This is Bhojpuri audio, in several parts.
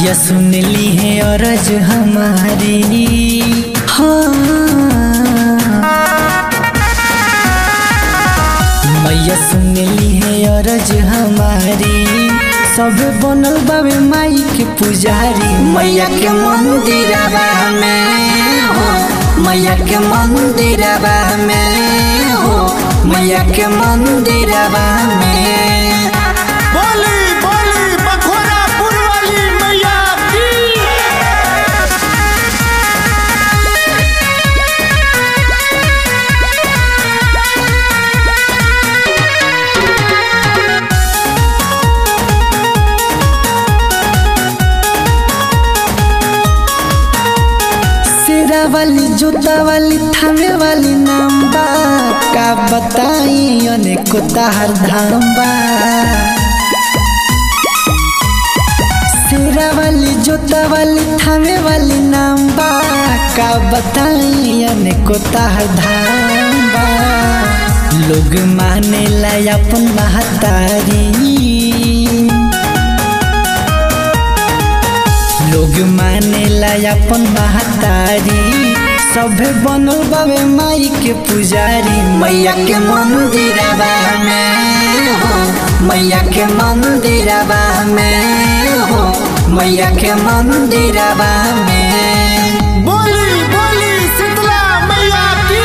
मैया सुन ली है अरज हमारी हाँ मैया सुन ली है अरज हमारी सब बनल बाबे माई के पुजारी मैया के मंदिरवा में हो मैया के मंदिरवा में हो मैया के मंदिरवा में बोली बोली बखोरापुर वाली मैया की सिरा वाली जूता वाली थामे वाली नाम बा का बताई अनेको ताहर धाम बा सिरा वाली जूता वाली थामे वाली नाम बा का बताई अनेको ताहर धाम बा लोग माने ला अपन महतारी लोग माने ला अपन महतारी सभे बनल बाबे माई के पुजारी मैया के मंदिरवा में हो मैया के मंदिरवा में हो मैया के मंदिरवा में बोली बोली शीतला मैया की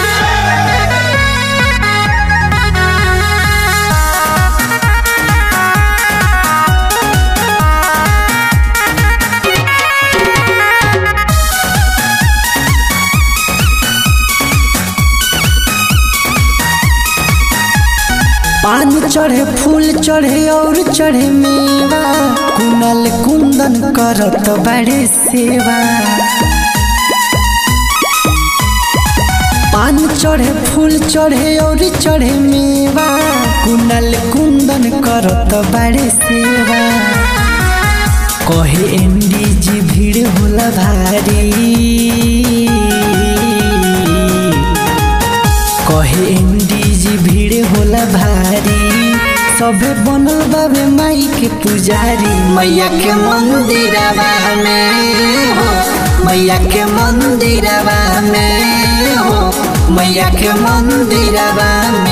पान चढ़े फूल चढ़े और चढ़े मेवा कुनल कुंदन करत बड़े सेवा पान चढ़े फूल चढ़े और चढ़े मेवा कुनल कुंदन करत बड़े सेवा कहे एमडी जी भीड़ होला भारी कहे एमडी जी भीड़ होला भारी सभे बनल बाबे माई के पुजारी मैया के मंदिरवा में हो मैया के मंदिरवा में हो मैया के मंदिरवा में